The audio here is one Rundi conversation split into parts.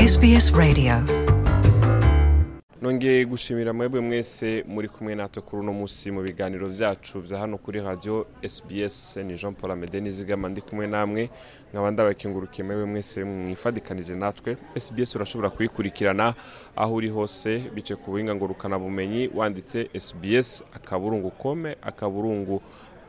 SBS Radio nongeye gushimira mwebwe mwese muri kumwe natwe kuri uno munsi mu biganiro byacu bya hano kuri radio SBS ni Jean Paul Amede nizigama ndi kumwe namwe nkaba ndabakengurukiye mwebwe mwese mwifadikanije natwe SBS urashobora kuyikurikirana aho uri hose bice ku buhinga ngurukana bumenyi wanditse SBS akaburungu kome akaburungu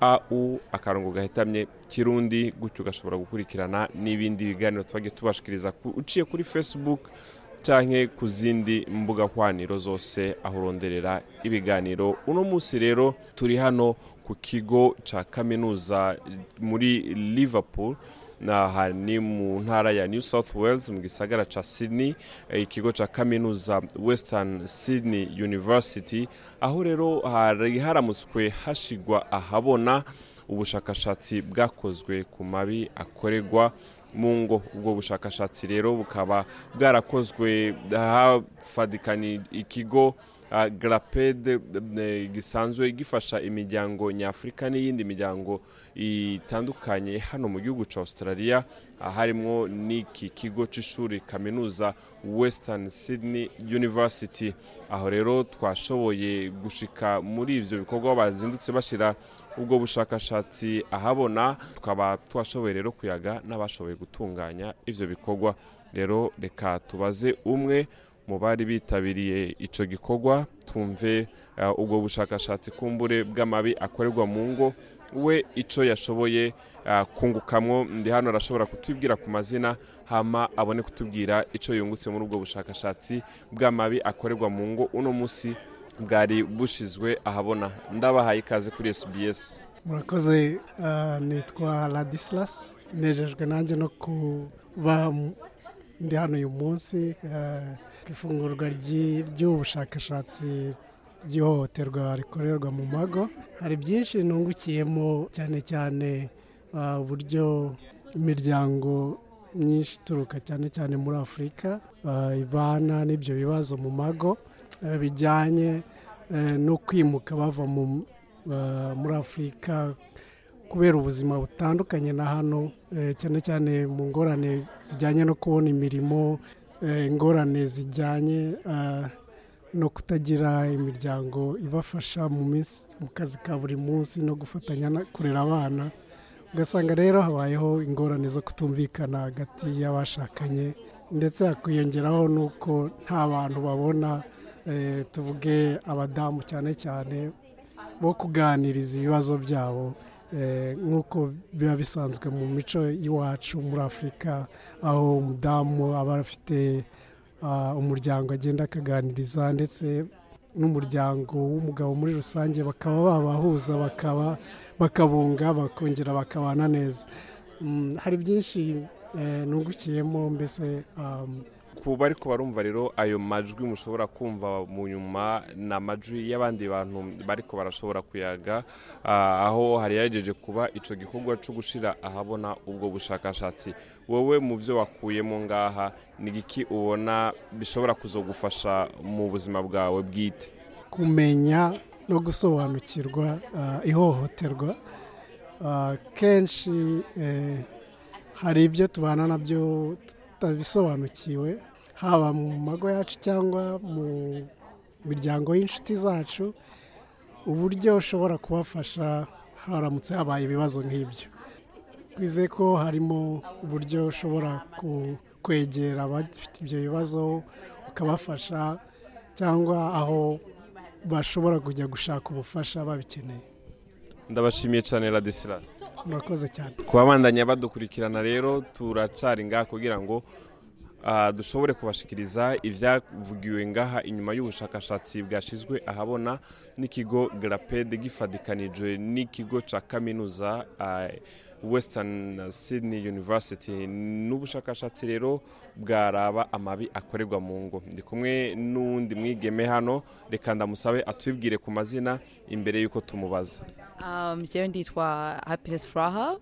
au akarongo gahetamye kirundi gutyo ugashobora gukurikirana n'ibindi biganiro twagiye tubashikiriza ku- uciye kuri facebook canke ku zindi mbuga hwaniro zose aho uronderera ibiganiro uno munsi rero turi hano ku kigo ca kaminuza muri liverpool naha ni mu ntara ya new south wales mu gisagara ca sydney eh, ikigo ca kaminuza western sydney university aho rero hari haramutswe hashigwa ahabona ubushakashatsi bwakozwe ku mabi akorerwa mu ngo ubwo bushakashatsi rero bukaba bwarakozwe hafadikanye ikigo uh, graped eh, gisanzwe gifasha imiryango nyafurika n'iyindi miryango itandukanye hano mu gihugu ca australia ah, harimwo n'iki kigo c'ishuri kaminuza western sydney university aho rero twashoboye gushika muri ivyo bikorwa bazindutse bashira ubwo bushakashatsi ahabona tukaba twashoboye rero kuyaga n'abashoboye gutunganya ivyo bikorwa rero reka tubaze umwe mu bari bitabiriye ico gikorwa twumve uh, ubwo bushakashatsi kumbure bw'amabi akorerwa mu ngo we ico yashoboye uh, kungukamwo ndi hano arashobora kutubwira ku mazina hama abone kutubwira ico yungutse muri ubwo bushakashatsi bw'amabi akorerwa mu ngo uno musi bwari bushizwe ahabona ndabahaye ikaze kuri SBS murakoze ah, nitwa ladislas nejejwe nanjye no kuba m- ndi hano uyu munsi ah, ku ifungurwa ry'i- ry'ubushakashatsi ry'ihohoterwa rikorerwa mu mago hari byinshi nungukiyemo cyane cyane ah, uburyo imiryango myinshi ituruka cyane cyane muri afurika ah, ibana n'ibyo bibazo mu mago eh, bijyanye eh, no kwimuka bava mu uh, muri afurika kubera ubuzima butandukanye na hano eh, cyane cyane mu ngorane zijyanye no kubona imirimo eh, ingorane zijyanye ah, no kutagira imiryango ibafasha mu minsi mu kazi ka buri munsi no gufatanya na- kurera abana ugasanga rero habayeho ingorane zo kutumvikana hagati y'abashakanye ndetse hakwiyongeraho n'uko nta bantu babona eh, tuvuge abadamu cyane cyane bo kuganiriza ibibazo byabo eh, nk'uko biba bisanzwe mu mico y'iwacu muri afurika aho umudamu aba afite ah, umuryango agenda akaganiriza ndetse n'umuryango w'umugabo muri rusange bakaba babahuza bakaba bakabunga bakongera bakabana neza Mm, hari byinshi eh, nungukiyemo mbese um, ku bariko barumva rero ayo majwi mushobora kumva mu nyuma ni amajwi y'abandi bantu bariko barashobora kuyaga ah, aho hari yagejeje kuba ico gikorwa co gushira ahabona ubwo bushakashatsi wowe mu byo wakuyemo ngaha ni igiki ubona bishobora kuzogufasha mu buzima bwawe bwite kumenya no gusobanukirwa ah, ihohoterwa Ah, kenshi eh, hari ibyo tubana nabyo tutabisobanukiwe haba mu mago yacu cyangwa mu miryango y'inshuti zacu uburyo ushobora kubafasha haramutse habaye ibibazo nk'ibyo twizeye ko harimo uburyo ushobora ku- kwegera abafite ibyo bibazo ukabafasha cyangwa aho bashobora kujya gushaka ubufasha babikeneye ndabashimiye cyane radisilas murakoze cyane ku babandanya badukurikirana rero turacari ngaha kugira ngo ah, dushobore kubashikiriza ibyavugiwe ngaha inyuma y'ubushakashatsi bwashizwe ahabona n'ikigo graped gifadikanijwe n'ikigo ca kaminuza ah, western sydney university n'ubushakashatsi rero bwaraba amabi akorerwa mu ngo ndi kumwe n'uwundi mwigeme hano reka ndamusabe atwibwire ku mazina imbere y'uko tumubaza Um, jewe nditwa happiness fraha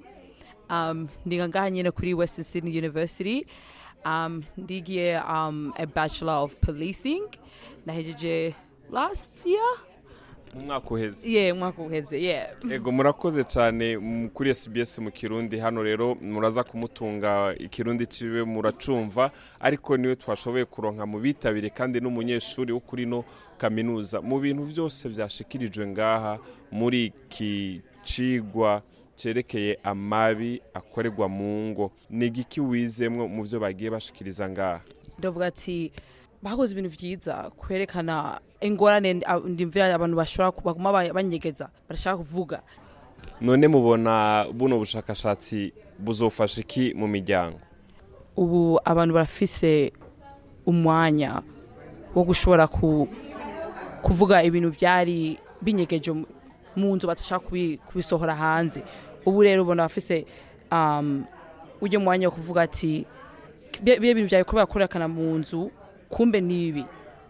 um, ndiga ngaha nyine kuri western sydney university um, ndigiye um, a bachelor of policing nahejeje last year mu mwaka uheze yeah umwaka uheze yeah ego murakoze cyane mm, kuri SBS mu kirundi hano rero muraza kumutunga ikirundi ciwe muracumva ariko niwe twashoboye kuronka mu bitabire kandi n'umunyeshuri wo kuri no kaminuza mu bintu byose byashikirijwe ngaha muri iki cigwa cerekeye amabi akorerwa mu ngo ni igiki wizemwo mu byo bagiye bashikiriza ngaha ndavuga ati bakoze ibintu byiza kwerekana ingorane ah, ndimvira abantu bashobora ku- baguma ba- banyegeza barashaka kuvuga none mubona buno bushakashatsi buzofasha iki mu miryango ubu abantu barafise umwanya wo gushobora ku, kuvuga ibintu byari binyegeje mu- mu nzu batashaka kubi- kubisohora hanze ubu rero ubona bafise um, ujya mwanya wo kuvuga ati bya bya bintu byawe kubera kurerekana mu nzu kumbe nibi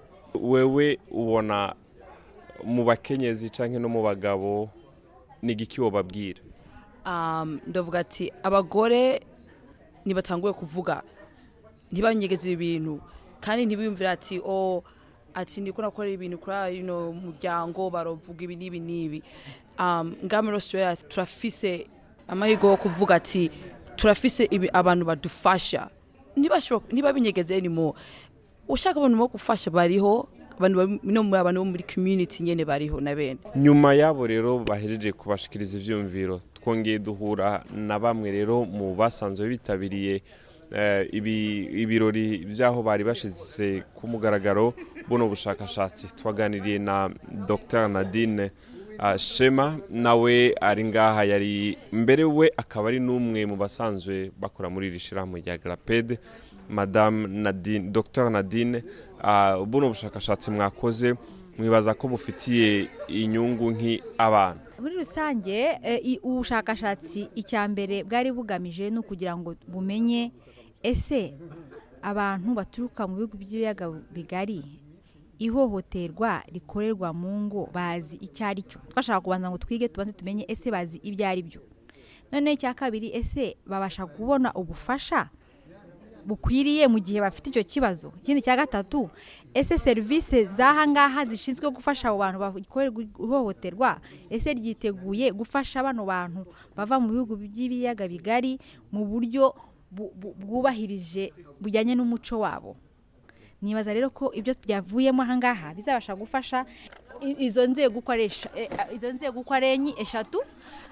wewe ubona mu bakenyezi cyangwa no mu bagabo ni igiki wababwira um, ndavuga ati abagore ntibatanguye kuvuga ntibanyegeze ibintu kandi ntibiyumvire ati o ati ndiko nakorera ibintu kuri ino muryango barovuga ibi n'ibi n'ibi um, ngaha muri australia turafise amahirwe yo kuvuga ati turafise ibi abantu badufasha ntibashobora- ntibabinyegeze anymore ushaka abantu bo gufasha bariho abantu bari- no mu abantu bo muri community nyene bariho na bene nyuma y'abo rero bahejeje kubashikiriza ivyumviro twongeye duhura na bamwe rero mu basanzwe bitabiriye eh, ibi- ibirori by'aho bari bashize ku mugaragaro buno bushakashatsi twaganiriye na dr nadine ah, shema nawe ari ngaha yari mbere we akaba ari n'umwe mu basanzwe bakora muri iri shirahamwe rya grapede madame nadine dr nadine ah, buno bushakashatsi mwakoze mwibaza ko bufitiye inyungu nk'i abana muri rusange eh, i- ubushakashatsi icya mbere bwari bugamije ni ukugira ngo bumenye ese abantu baturuka mu bihugu by'ibiyaga bigari ihohoterwa rikorerwa mu ngo bazi icyo ari cyo twashaka kubanza ngo twige tubanze tumenye ese bazi ibyo ari byo noneho icya kabiri ese babasha kubona ubufasha bukwiriye mu gihe bafite icyo kibazo ikindi cya gatatu ese serivisi z'aha ngaha zishinzwe gufasha abo bantu bakorerwa ihohoterwa ese ryiteguye gufasha bano bantu bava mu bihugu by'ibiyaga bigari mu buryo bu- bu- bwubahirije bujyanye n'umuco wabo nibaza rero ko ibyo byavuyemo aha ngaha bizabasha gufasha i- izo nzego uko ari esha- e- a- izo nzego uko ari enye eshatu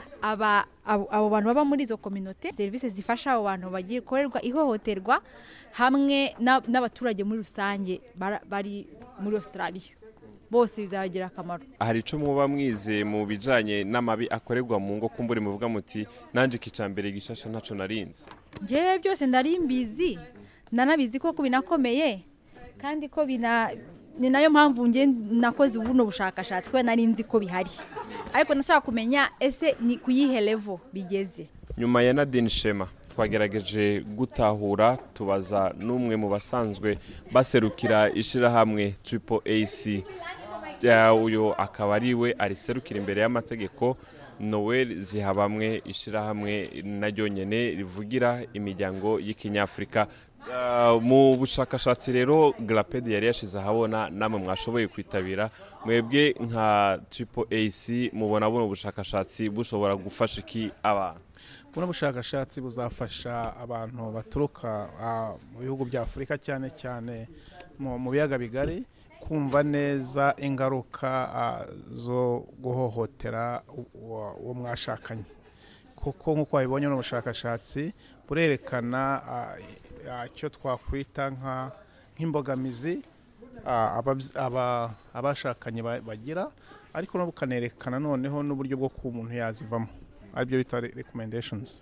aba abo abo bantu baba muri izo kominote serivisi zifasha abo bantu bagikorerwa ihohoterwa hamwe na- n'abaturage muri rusange bara- bari muri australia bose bizabagirira akamaro hari icyo muba mwize mu bijyanye n'amabi akorerwa mu ngo kumbure muvuga muti nanjye ikicambere gishasha ntacyo narinze njyewe byose ndari mbizi ndanabizi ko binakomeye kandi ko bina ni nayo mpamvu njye nakoze buno bushakashatsi kubera nari nzi ko bihari ariko nashaka kumenya ese ni ku yihe levo bigeze nyuma ya nadine shema twagerageje gutahura tubaza n'umwe mu basanzwe baserukira ishyirahamwe triple ac Ya, uyu akaba ari we ariserukira imbere y'amategeko noel zihabamwe ishyirahamwe naryo nyene rivugira imiryango y'ikinyafurika Ah, mu bushakashatsi rero graped yari yashize ahabona namwe mwashoboye kwitabira mwebwe nka triple ac mubona buno bushakashatsi bushobora gufasha iki abantu buno bushakashatsi buzafasha abantu baturuka ah, mu bihugu bya afurika cyane cyane mu mu biyaga bigari kumva neza ingaruka ah, zo guhohotera u- uwo uwo mwashakanye kuko nk'uko wabibonye mu bushakashatsi burerekana ah, ah, icyo twakwita nka- nk'imbogamizi ah, ababyi- aba- abashakanye ba- bagira ariko no bukanerekana noneho n'uburyo bwo kuba umuntu yazivamo aribyo bita re- recommendations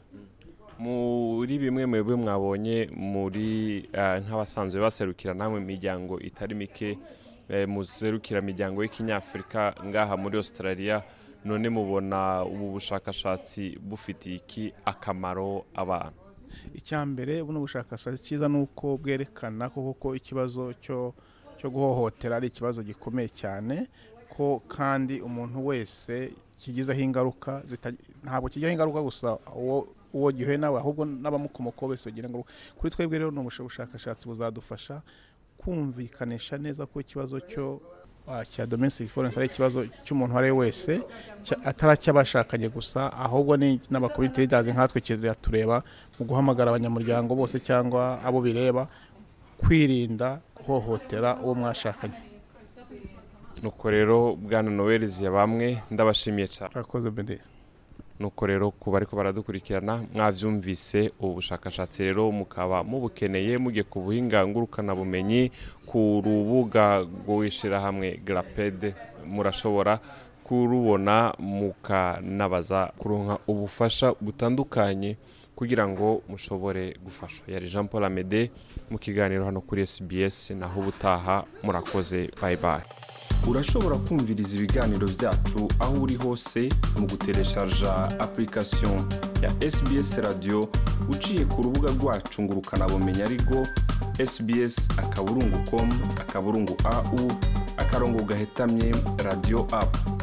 muri bimwe mwebwe mwabonye muri eh, nk'abasanzwe baserukira namwe imiryango itari mike eh, muserukira imiryango y'ikinyafurika ngaha muri australia none mubona ubu bushakashatsi bufitiye iki akamaro abantu icya mbere buno bushakashatsi cyiza ni uko bwerekana ko koko ikibazo cyo cyo guhohotera ari ikibazo gikomeye cyane ko kandi umuntu wese kigizeho ingaruka zita- ntabwo kijyaho ingaruka gusa uwo uwo gihuye nawe ahubwo n'abamukomokaho bose bagira ingaruka kuri twebwe rero ni ubusha- bushakashatsi buzadufasha kumvikanisha neza ko ikibazo cyo ah, cya domestic violence ari ikibazo cy'umuntu uwo ari we wese cya- atari acy'abashakanye gusa ahubwo ni n'abakomite leaders nkatwe kiratureba mu guhamagara abanyamuryango bose cyangwa abo bireba kwirinda guhohotera uwo mwashakanye nuko rero bwana noel ya bamwe ndabashimiye cyane urakoze bede nuko rero ku bari ko baradukurikirana mwabyumvise ubu bushakashatsi rero mukaba mubukeneye mugiye ku buhinga ngurukanabumenyi ku rubuga rw'ishyirahamwe garapede murashobora kurubona mukanabaza kuronka ubufasha butandukanye kugira ngo mushobore gufasha yari jean paul amede mu kiganiro hano kuri sbs naho ubutaha murakoze bye bye urashobora kumviriza ibiganiro byacu aho uri hose mu gutereshaja application ya sbs radio uciye ku rubuga rwacu ngo ukanabumenya ariko sbs akaburungu com akaburungu au akarongo gahetamye radio app